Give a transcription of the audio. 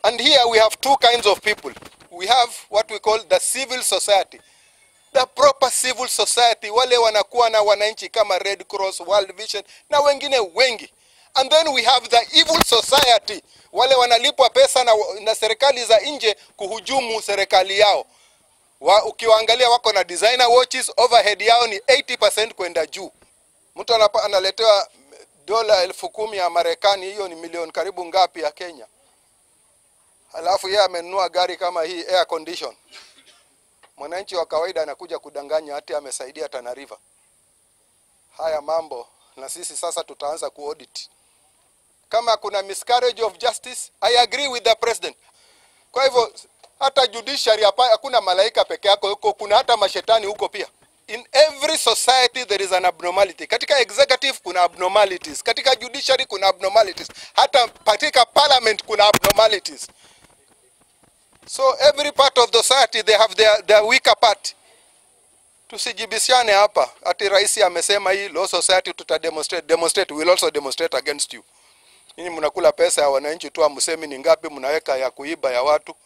And here we have two kinds of people. We have what we call the civil society. The proper civil society, wale wanakuwa na wananchi kama Red Cross, World Vision na wengine wengi. And then we have the evil society, wale wanalipwa pesa na, na serikali za nje kuhujumu serikali yao. Wa, ukiwaangalia wako na designer watches, overhead yao ni 80% kwenda juu. Mtu anapa- analetewa dola elfu kumi ya Marekani, hiyo ni milioni karibu ngapi ya Kenya? Halafu yeye amenunua gari kama hii air condition. Mwananchi wa kawaida anakuja kudanganya hati amesaidia Tana River. Haya mambo na sisi sasa tutaanza kuaudit. Kama kuna miscarriage of justice, I agree with the president. Kwa hivyo hata judiciary hapa hakuna malaika peke yako huko, kuna hata mashetani huko pia. In every society there is an abnormality. Katika executive kuna abnormalities, katika judiciary kuna abnormalities, hata katika parliament kuna abnormalities. So every part of the society they have their, their weaker part. Tusijibishane hapa ati rais amesema hii law society tuta demonstrate demonstrate we will also demonstrate against you. Ninyi mnakula pesa ya wananchi tu, amsemi ni ngapi mnaweka ya kuiba ya watu.